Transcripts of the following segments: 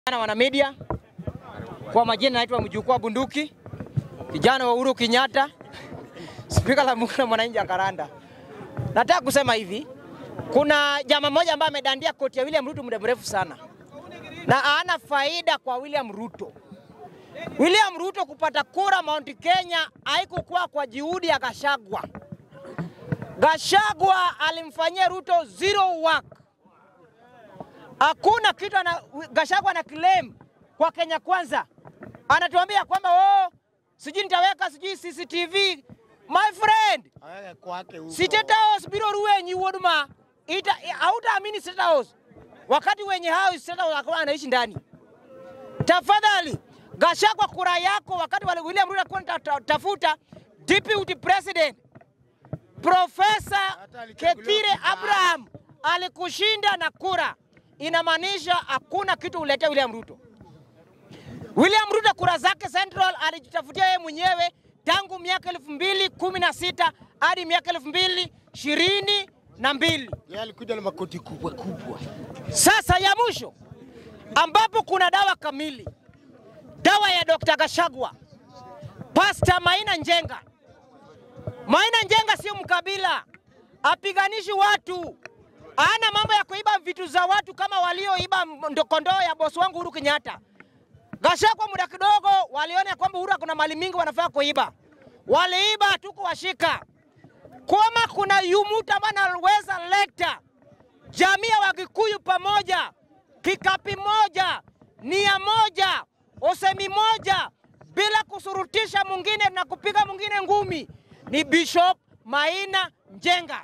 na wana media, kwa majina naitwa mjukuu wa bunduki, kijana wa Uhuru Kenyatta, spika la bunge la mwananchi Jakaranda. Nataka kusema hivi, kuna jamaa mmoja ambaye amedandia koti ya William Ruto muda mrefu sana na hana faida kwa William Ruto. William Ruto kupata kura Mount Kenya haikukuwa kwa juhudi ya Gashagwa. Gashagwa alimfanyia Ruto zero work. Hakuna kitu ana, Gashagwa ana claim kwa Kenya Kwanza, anatuambia kwamba oh, sijui nitaweka sijui CCTV. My friend, Aweke kwake huko. State House biro ruwenyi wuoduma ita hautaamini State House wakati wenye house State House akawa anaishi ndani. Tafadhali Gashagwa, kura yako wakati wale William Ruto alikuwa anatafuta deputy president Profesa Hata alichaguliwa Kithure vibaya. Abraham alikushinda na kura, inamaanisha hakuna kitu uletea William Ruto. William Ruto kura zake Central alijitafutia yeye mwenyewe tangu miaka elfu mbili kumi na sita hadi miaka elfu mbili ishirini na mbili. Yeye alikuja na makoti kubwa kubwa. Sasa ya mwisho ambapo kuna dawa kamili, dawa ya Dr. Gashagwa, Pastor Maina Njenga. Maina Njenga sio mkabila, apiganishi watu, ana mambo ya kuiba vitu za watu kama walioiba ndo- kondoo ya bosi wangu Uhuru Kenyatta. Gashagwa muda kidogo waliona ya kwamba Uhuru kuna mali mingi wanafaa kuiba, waliiba tukuwashika. Kama kuna yumuta ambaye anaweza leta jamii ya Wakikuyu pamoja, kikapi moja, nia moja, usemi moja, bila kusurutisha mwingine na kupiga mwingine ngumi, ni Bishop Maina Njenga.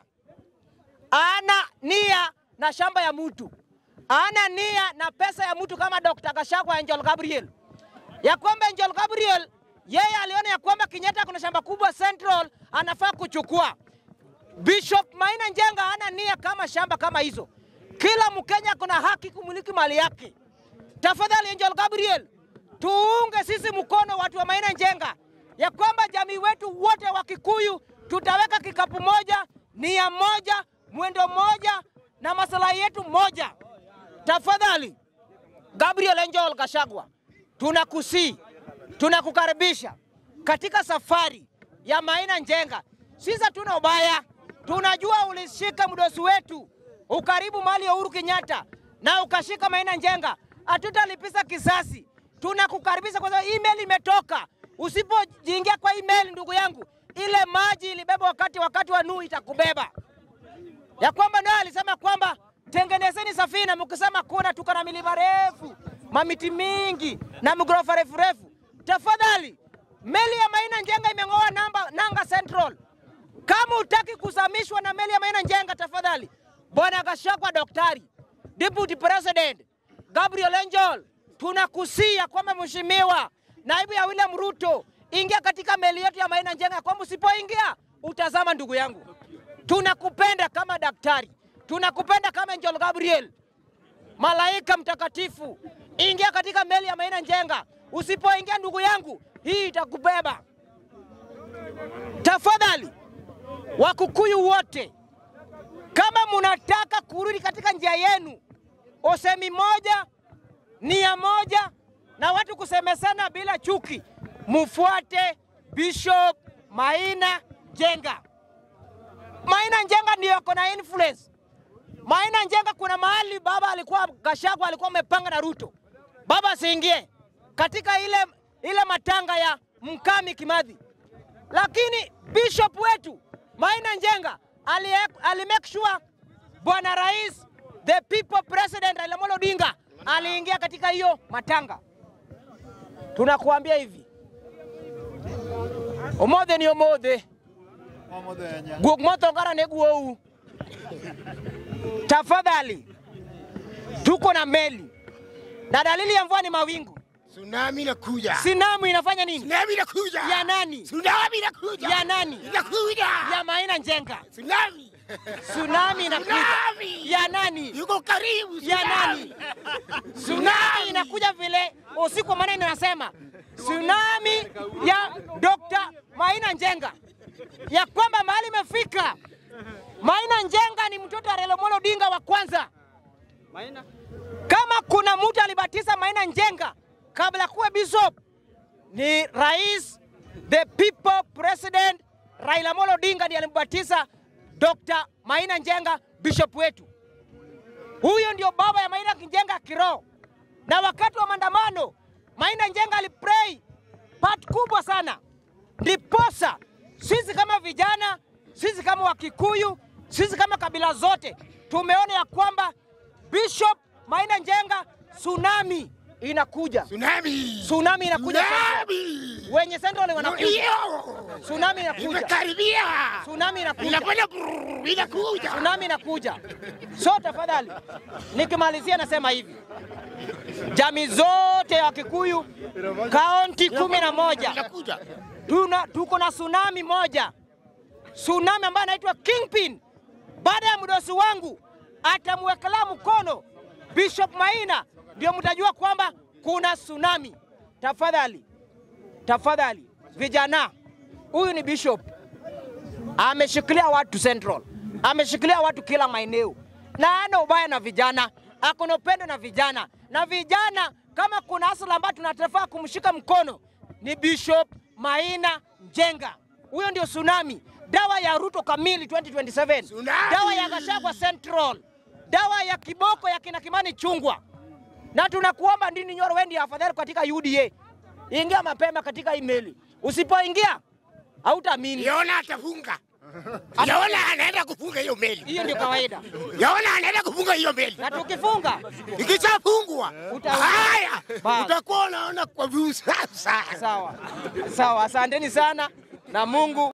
Ana nia na shamba ya mtu, ana nia na pesa ya mtu kama Dr. Gachagua Angel Gabriel, ya kwamba Angel Gabriel yeye aliona ya kwamba Kenyatta kuna shamba kubwa Central, anafaa kuchukua. Bishop Maina Njenga hana nia kama shamba kama hizo. Kila Mkenya kuna haki kumiliki mali yake. Tafadhali Angel Gabriel, tuunge sisi mkono watu wa Maina Njenga ya kwamba jamii wetu wote wa Kikuyu tutaweka kikapu moja, nia moja, mwendo moja na maslahi yetu moja. Tafadhali Gabriel Angel Gashagwa, tunakusii, tunakukaribisha katika safari ya Maina Njenga. Sisi hatuna ubaya, tunajua ulishika mdosi wetu ukaribu mali ya Uhuru Kenyatta na ukashika Maina Njenga, hatutalipiza kisasi. Tunakukaribisha kwa sababu email imetoka. Usipojiingia kwa email, ndugu yangu, ile maji ilibeba wakati wakati wa Nuhu itakubeba ya kwamba naye alisema kwamba tengenezeni safina, mkisema kuna tuko na milima refu, mamiti mingi na migorofa refu refu. Tafadhali, meli ya Maina Njenga imeng'oa namba nanga Central. Kama utaki kusamishwa na meli ya Maina Njenga, tafadhali Bwana Gachagua, daktari deputy president Gabriel Angel, tunakusia kwamba mheshimiwa naibu ya William Ruto, ingia katika meli yetu ya Maina Njenga, kwamba usipoingia utazama, ndugu yangu. Tunakupenda kama daktari, tunakupenda kama Angel Gabriel, malaika mtakatifu. Ingia katika meli ya Maina Njenga. Usipoingia ndugu yangu, hii itakubeba. Tafadhali Wakukuyu wote, kama munataka kurudi katika njia yenu, usemi moja, nia moja, na watu kusemesana bila chuki, mufuate Bishop Maina Njenga. Maina Njenga ndio ako na influence. Maina Njenga, kuna mahali baba alikuwa Gachagua alikuwa amepanga na Ruto, baba asiingie katika ile, ile matanga ya Mkami Kimathi, lakini bishop wetu Maina Njenga ali, ali make sure bwana rais the people president Raila Amolo Odinga aliingia katika hiyo matanga. Tunakuambia hivi, omothe ni omothe guok mothongara ne guou. Tafadhali, tuko na meli na dalili ya mvua ni mawingu. Tsunami inakuja. Sinamu inafanya nini? Tsunami inakuja. Ya nani? Tsunami inakuja. Ya nani? Inakuja. Ya Maina Njenga. Tsunami. Tsunami inakuja. Tsunami. Ya nani? Yuko karibu. Ya nani? tsunami. Tsunami inakuja vile usiku wa manane nasema tsunami ya Dr. Maina Njenga ya kwamba mahali imefika. Maina Njenga ni mtoto wa Raila Amolo Odinga wa kwanza. Kama kuna mtu alibatiza Maina Njenga kabla kuwe bishop ni rais, the people president Raila Amolo Odinga ndiye alimbatiza Dr. Maina Njenga bishop wetu. Huyo ndio baba ya Maina Njenga kiroho, na wakati wa maandamano Maina Njenga alipray part kubwa sana, ndiposa sisi kama vijana, sisi kama Wakikuyu, sisi kama kabila zote tumeona ya kwamba Bishop Maina Njenga, tsunami inakuja, Tsunami. tsunami inakuja, Tsunami. wenye Central wanakuja, Ndio. tsunami inakuja, Imekaribia. tsunami inakuja. Inakwenda brrr, inakuja. tsunami inakuja. So tafadhali, nikimalizia nasema hivi, jamii zote ya Kikuyu kaunti kumi na moja Inakuja. tuna tuko na tsunami moja, tsunami ambayo anaitwa Kingpin. Baada ya mdosi wangu atamwekelea mkono Bishop Maina, ndio mtajua kwamba kuna tsunami. Tafadhali, tafadhali vijana, huyu ni bishop ameshikilia watu Central, ameshikilia watu kila maeneo, na ana ubaya na vijana, ako na upendo na vijana. Na vijana, kama kuna asala ambayo tunatafaa kumshika mkono ni Bishop Maina Njenga. Huyo ndio tsunami, dawa ya Ruto kamili 2027, Tsunami! dawa ya Gachagua Central, dawa ya kiboko ya kina Kimani Chungwa. Na tunakuomba Ndindi Nyoro, wewe ndiye afadhali katika UDA, ingia mapema katika email. Usipoingia hautaamini. Yona atafunga. Yona anaenda kufunga hiyo meli. Hiyo ndio kawaida, Yona anaenda kufunga hiyo meli. na tukifunga Ikishafungwa Uta- haya, Bas. utakuwa unaona kwa view sasa. sawa sawa. Asanteni sana na Mungu